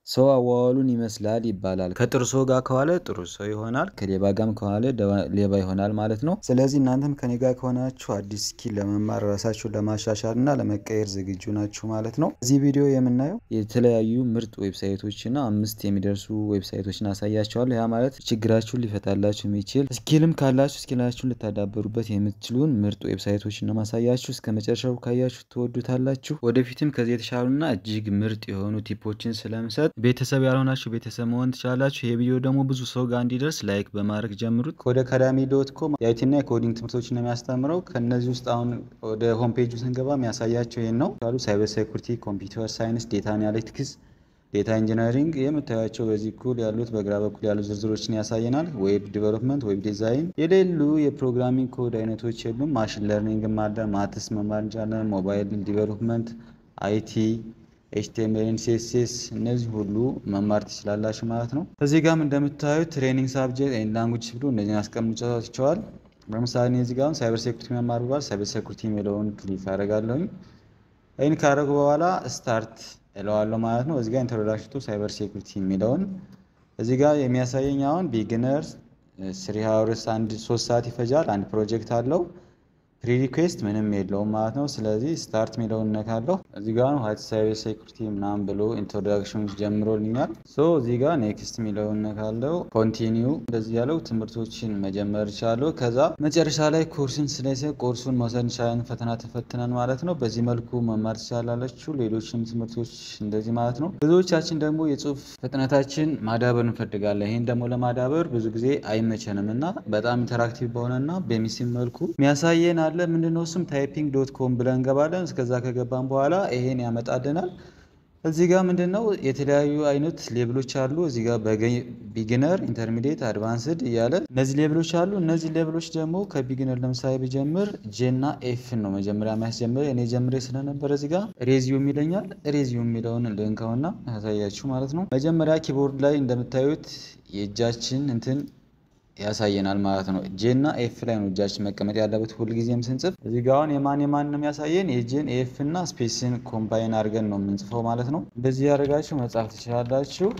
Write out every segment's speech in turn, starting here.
ሰው አዋዋሉን ይመስላል ይባላል። ከጥሩ ሰው ጋር ከዋለ ጥሩ ሰው ይሆናል፣ ከሌባ ጋርም ከዋለ ሌባ ይሆናል ማለት ነው። ስለዚህ እናንተም ከኔ ጋር ከሆናችሁ አዲስ ስኪል ለመማር ራሳችሁን ለማሻሻል እና ለመቀየር ዝግጁ ናችሁ ማለት ነው። እዚህ ቪዲዮ የምናየው የተለያዩ ምርጥ ዌብሳይቶች እና አምስት የሚደርሱ ዌብሳይቶችን አሳያቸዋለሁ። ያ ማለት ችግራችሁን ሊፈታላችሁ የሚችል ስኪልም ካላችሁ ስኪላችሁን ልታዳበሩበት የምትችሉን ምርጥ ዌብሳይቶችን ነው ማሳያችሁ። እስከ መጨረሻው ካያችሁ ትወዱታላችሁ። ወደፊትም ከዚህ የተሻሉና እጅግ ምርጥ የሆኑ ቲፖችን ስለምሰጥ ቤተሰብ ያልሆናችሁ ቤተሰብ መሆን ትችላላችሁ። ይህ ቪዲዮ ደግሞ ብዙ ሰው ጋር እንዲደርስ ላይክ በማድረግ ጀምሩት። ኮድ አካዳሚ ዶት ኮም የአይቲና የኮዲንግ ትምህርቶችን ነው የሚያስተምረው። ከእነዚህ ውስጥ አሁን ወደ ሆም ፔጁ ስንገባ የሚያሳያቸው ይህን ነው ሉ ሳይበር ሴኩሪቲ፣ ኮምፒውተር ሳይንስ፣ ዴታ አናሊቲክስ፣ ዴታ ኢንጂነሪንግ የምታያቸው በዚህ ኩል ያሉት በግራ በኩል ያሉ ዝርዝሮችን ያሳየናል። ዌብ ዲቨሎፕመንት፣ ዌብ ዲዛይን፣ የሌሉ የፕሮግራሚንግ ኮድ አይነቶች የሉም። ማሽን ለርኒንግ ማለ ማትስ መማር እንችላለን። ሞባይል ዲቨሎፕመንት፣ አይቲ ኤችቲኤምኤል ሲኤስኤስ እነዚህ ሁሉ መማር ትችላላችሁ ማለት ነው። እዚህ ጋም እንደምታዩት ትሬኒንግ ሳብጀክት ኤንድ ላንጉጅ ብሎ እነዚህን አስቀምጫቸዋል። ለምሳሌ እዚህ ጋር ሳይበር ሴኩሪቲ መማር ብሏል። ሳይበር ሴኩሪቲ የሚለውን ክሊክ አደርጋለሁኝ። ይህን ካደረጉ በኋላ ስታርት እለዋለሁ ማለት ነው። እዚህ ጋር ኢንትሮዳክሽን ቱ ሳይበር ሴኩሪቲ የሚለውን እዚህ ጋር የሚያሳየኝ አሁን ቢግነር ስሪ ሀውርስ አንድ ሶስት ሰዓት ይፈጃል። አንድ ፕሮጀክት አለው ፕሪ ሪኩዌስት ምንም የለውም ማለት ነው። ስለዚህ ስታርት የሚለውን እነካለሁ። እዚህ ጋር ነው ሀይት ሳይበር ሴኩሪቲ ምናምን ብሎ ኢንትሮዳክሽን ጀምሮልኛል። ሶ እዚህ ጋር ኔክስት የሚለውን እነካለሁ። ኮንቲኒው እንደዚህ ያለው ትምህርቶችን መጀመር ይቻለሁ። ከዛ መጨረሻ ላይ ኮርስን ስለሰ ኮርሱን መውሰድ እንችላለን። ፈተና ተፈትነን ማለት ነው። በዚህ መልኩ መማር ትችላላችሁ። ሌሎችም ትምህርቶች እንደዚህ ማለት ነው። ብዙዎቻችን ደግሞ የጽሁፍ ፍጥነታችን ማዳበር እንፈልጋለን። ይህን ደግሞ ለማዳበር ብዙ ጊዜ አይመቸንም እና በጣም ኢንተራክቲቭ በሆነና በሚስብ መልኩ የሚያሳየን አለ ምንድነው እሱም ታይፒንግ ዶት ኮም ብለን እንገባለን። እስከዛ ከገባን በኋላ ይሄን ያመጣልናል። እዚህ ጋር ምንድነው የተለያዩ አይነት ሌብሎች አሉ። እዚህ ጋር ቢግነር፣ ኢንተርሚዲየት፣ አድቫንስድ እያለ እነዚህ ሌብሎች አሉ። እነዚህ ሌብሎች ደግሞ ከቢግነር ለምሳሌ ብጀምር ጄና ኤፍን ነው መጀመሪያ የሚያስጀምር። እኔ ጀምሬ ስለነበረ እዚህ ጋር ሬዚዩም ይለኛል። ሬዚዩም የሚለውን ልንካውና ያሳያችሁ ማለት ነው። መጀመሪያ ኪቦርድ ላይ እንደምታዩት የእጃችን እንትን ያሳየናል ማለት ነው። ጄ እና ኤፍ ላይ ነው እጃችን መቀመጥ ያለበት ሁልጊዜም ስንጽፍ። እዚህ ጋ አሁን የማን የማን ነው የሚያሳየን የጄን ኤፍ እና ስፔስን ኮምባይን አድርገን ነው የምንጽፈው ማለት ነው። እንደዚህ ያደርጋችሁ መጻፍ ትችላላችሁ።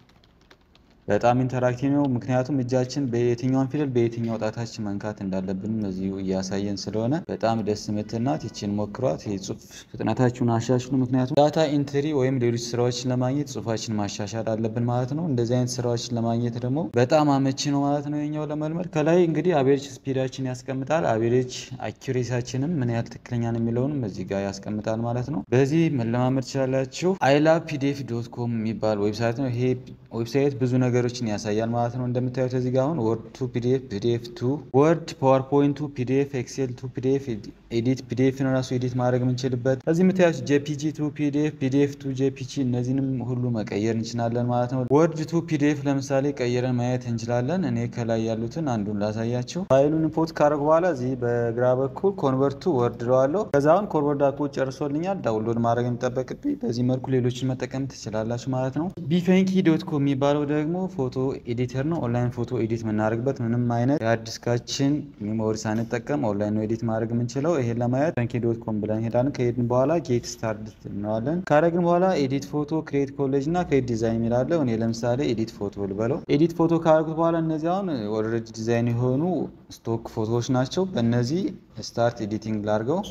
በጣም ኢንተራክቲቭ ነው። ምክንያቱም እጃችን በየትኛውን ፊደል በየትኛው ጣታችን መንካት እንዳለብን እዚሁ እያሳየን ስለሆነ በጣም ደስ የምትናት ይችን ሞክሯት። የጽሁፍ ፍጥነታችሁን አሻሽሉ። ምክንያቱም ዳታ ኢንትሪ ወይም ሌሎች ስራዎችን ለማግኘት ጽሁፋችን ማሻሻል አለብን ማለት ነው። እንደዚህ አይነት ስራዎችን ለማግኘት ደግሞ በጣም አመቺ ነው ማለት ነው የኛው ለመልመድ። ከላይ እንግዲህ አቬሬጅ ስፒዳችን ያስቀምጣል። አቬሬጅ አኪሬሳችንም ምን ያህል ትክክለኛ ነው የሚለውንም እዚህ ጋር ያስቀምጣል ማለት ነው። በዚህ መለማመድ ትችላላችሁ። አይላ ፒዲኤፍ ዶት ኮም የሚባል ዌብሳይት ነው። ይሄ ዌብሳይት ብዙ ነገሮችን ያሳያል ማለት ነው። እንደምታዩት እዚህ ጋር አሁን ወርድ ቱ ፒዲኤፍ፣ ፒዲኤፍ ቱ ወርድ፣ ፓወርፖይንት ቱ ፒዲኤፍ፣ ኤክሴል ቱ ፒዲኤፍ፣ ኤዲት ፒዲኤፍን ራሱ ኤዲት ማድረግ የምንችልበት እዚህ የምታዩት ጄፒጂ ቱ ፒዲኤፍ፣ ፒዲኤፍ ቱ ጄፒጂ እነዚህንም ሁሉ መቀየር እንችላለን ማለት ነው። ወርድ ቱ ፒዲኤፍ ለምሳሌ ቀይረን ማየት እንችላለን። እኔ ከላይ ያሉትን አንዱን ላሳያቸው። ፋይሉን ኢምፖርት ካደረጉ በኋላ እዚህ በግራ በኩል ኮንቨርቱ ወርድ ለዋለሁ። ከዛ አሁን ኮንቨርት አድርጎ ጨርሶልኛል። ዳውንሎድ ማድረግ የሚጠበቅብኝ በዚህ መልኩ ሌሎችን መጠቀም ትችላላችሁ ማለት ነው። ቢፈንኪ ዶት ኮም የሚባለው ደግሞ ፎቶ ኤዲተር ነው። ኦንላይን ፎቶ ኤዲት የምናደርግበት ምንም አይነት የአዲስካችን ሜሞሪ ሳንጠቀም ኦንላይን ነው ኤዲት ማድረግ የምንችለው። ይሄን ለማየት ፈንኪ ዶት ኮም ብለን ሄዳለን። ከሄድን በኋላ ጌት ስታርት እንለዋለን። ካደረግን በኋላ ኤዲት ፎቶ፣ ክሬት ኮሌጅ እና ክሬት ዲዛይን የሚላለው እኔ ለምሳሌ ኤዲት ፎቶ ልበለው። ኤዲት ፎቶ ካደረጉት በኋላ እነዚህ አሁን ኦልሬዲ ዲዛይን የሆኑ ስቶክ ፎቶዎች ናቸው። በእነዚህ ስታርት ኤዲቲንግ ላድርገው።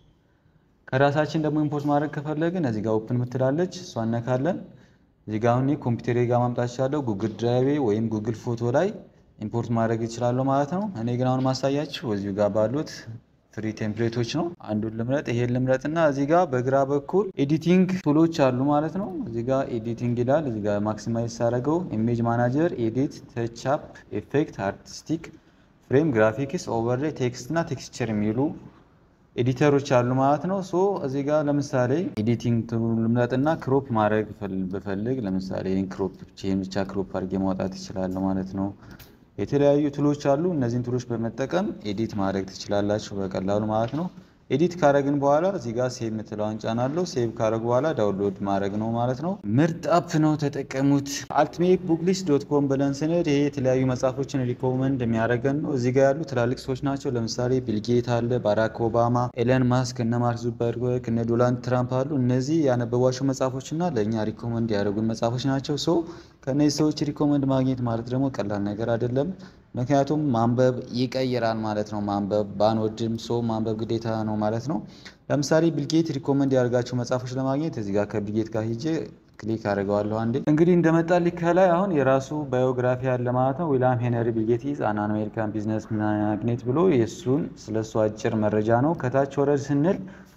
ከራሳችን ደግሞ ኢምፖርት ማድረግ ከፈለግን እዚህ ጋር ኦፕን ምትላለች እሷ እነካለን። እዚህ ጋር አሁን ኮምፒውተሬ ጋር ማምጣት ይችላለሁ። ጉግል ድራይቬ ወይም ጉግል ፎቶ ላይ ኢምፖርት ማድረግ ይችላለሁ ማለት ነው። እኔ ግን አሁን ማሳያችሁ እዚሁ ጋር ባሉት ፍሪ ቴምፕሌቶች ነው። አንዱን ልምረጥ፣ ይሄን ልምረጥ እና እዚህ ጋር በግራ በኩል ኤዲቲንግ ቱሎች አሉ ማለት ነው። እዚህ ጋር ኤዲቲንግ ይላል። እዚህ ጋር ማክሲማይዝ ሳደርገው ኢሜጅ ማናጀር፣ ኤዲት፣ ተችአፕ፣ ኤፌክት፣ አርቲስቲክ፣ ፍሬም፣ ግራፊክስ፣ ኦቨርሌይ፣ ቴክስት እና ቴክስቸር የሚሉ ኤዲተሮች አሉ ማለት ነው። ሶ እዚህ ጋር ለምሳሌ ኤዲቲንግ ልምረጥና ክሮፕ ማድረግ ብፈልግ ለምሳሌ ክሮፕ ይህን ብቻ ክሮፕ አድርጌ ማውጣት ይችላለሁ ማለት ነው። የተለያዩ ቱሎች አሉ። እነዚህን ቱሎች በመጠቀም ኤዲት ማድረግ ትችላላችሁ በቀላሉ ማለት ነው። ኤዲት ካረግን በኋላ እዚህ ጋር ሴቭ የምትለዋን ጫናለሁ። ሴቭ ካረግ በኋላ ዳውንሎድ ማድረግ ነው ማለት ነው። ምርጥ አፕ ነው፣ ተጠቀሙት። አልቲሜት ቡክሊስት ዶት ኮም ብለን ስንሄድ ይሄ የተለያዩ መጽሐፎችን ሪኮመንድ የሚያደርገን ነው። እዚህ ጋር ያሉ ትላልቅ ሰዎች ናቸው። ለምሳሌ ቢልጌት አለ፣ ባራክ ኦባማ፣ ኤለን ማስክ፣ እነ ማርክ ዙበርበርግ፣ እነ ዶናልድ ትራምፕ አሉ። እነዚህ ያነበቧቸው መጽሐፎች እና ለእኛ ሪኮመንድ ያደረጉን መጽሐፎች ናቸው። ሶ ከእነዚህ ሰዎች ሪኮመንድ ማግኘት ማለት ደግሞ ቀላል ነገር አይደለም። ምክንያቱም ማንበብ ይቀይራል ማለት ነው። ማንበብ ባንወድም ሰው ማንበብ ግዴታ ነው ማለት ነው። ለምሳሌ ቢልጌት ሪኮመንድ ያደርጋቸው መጽሐፎች ለማግኘት እዚህ ጋር ከቢልጌት ጋር ሂጄ ክሊክ አድርገዋለሁ። አንዴ እንግዲህ እንደመጣልኝ ከላይ አሁን የራሱ ባዮግራፊ አለ ማለት ነው። ዊልያም ሄነሪ ቢልጌት ኢዝ አን አሜሪካን ቢዝነስ ማግኔት ብሎ የእሱን ስለሱ አጭር መረጃ ነው። ከታች ወረድ ስንል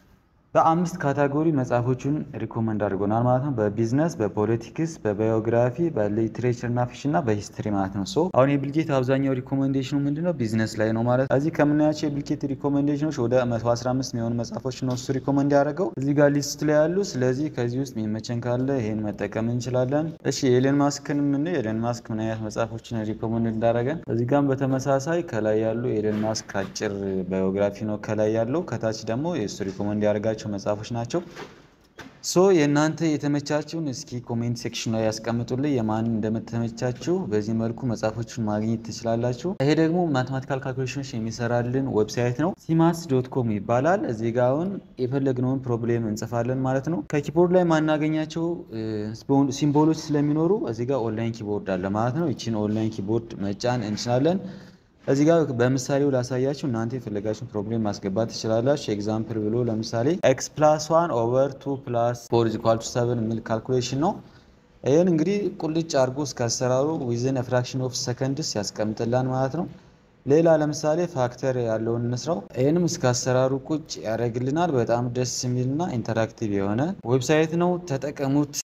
በአምስት ካታጎሪ መጽሐፎቹን ሪኮመንድ አድርጎናል ማለት ነው። በቢዝነስ፣ በፖለቲክስ፣ በባዮግራፊ፣ በሊትሬቸር እና ፊክሽን እና በሂስትሪ ማለት ነው። ሶ አሁን የቢልጌት አብዛኛው ሪኮመንዴሽኑ ምንድነው ቢዝነስ ላይ ነው ማለት እዚህ ከምናያቸው የቢልጌት ሪኮመንዴሽኖች ወደ 115 የሚሆኑ መጽሐፎች ነው እሱ ሪኮመንድ ያደረገው እዚህ ጋር ሊስት ላይ ያሉ። ስለዚህ ከዚህ ውስጥ የሚመቸን ካለ ይሄን መጠቀም እንችላለን። እሺ የኤለን ማስክን ምን ኤለን ማስክ ምን አይነት መጽሐፎችን ሪኮመንድ እንዳደረገን እዚህ ጋርም በተመሳሳይ ከላይ ያሉ የኤለን ማስክ አጭር ባዮግራፊ ነው ከላይ ያለው፣ ከታች ደግሞ የእሱ ሪኮመንድ ያደርጋቸው መጽሐፎች ናቸው። ሶ የእናንተ የተመቻችሁን እስኪ ኮሜንት ሴክሽን ላይ ያስቀምጡልኝ የማን እንደምተመቻችሁ። በዚህ መልኩ መጽሐፎችን ማግኘት ትችላላችሁ። ይሄ ደግሞ ማቴማቲካል ካልኩሌሽኖች የሚሰራልን ዌብሳይት ነው። ሲማስ ዶት ኮም ይባላል። እዚህ ጋ አሁን የፈለግነውን ፕሮብሌም እንጽፋለን ማለት ነው። ከኪቦርድ ላይ ማናገኛቸው ሲምቦሎች ስለሚኖሩ እዚህ ጋር ኦንላይን ኪቦርድ አለ ማለት ነው። ይችን ኦንላይን ኪቦርድ መጫን እንችላለን። እዚህ ጋር በምሳሌው ላሳያችሁ እናንተ የፈለጋችሁን ፕሮብሌም ማስገባት ትችላላችሁ። ኤግዛምፕል ብሎ ለምሳሌ ኤክስ ፕላስ ዋን ኦቨር ቱ ፕላስ ፎር ኢዝ ኢኳል ቱ ሰቨን የሚል ካልኩሌሽን ነው። ይህን እንግዲህ ቁልጭ አድርጎ እስከ አሰራሩ ዊዝን ፍራክሽን ኦፍ ሰከንድስ ያስቀምጥላን ማለት ነው። ሌላ ለምሳሌ ፋክተር ያለውን እንስራው። ይህንም እስከ አሰራሩ ቁጭ ያደርግልናል። በጣም ደስ የሚልና ኢንተራክቲቭ የሆነ ዌብሳይት ነው። ተጠቀሙት።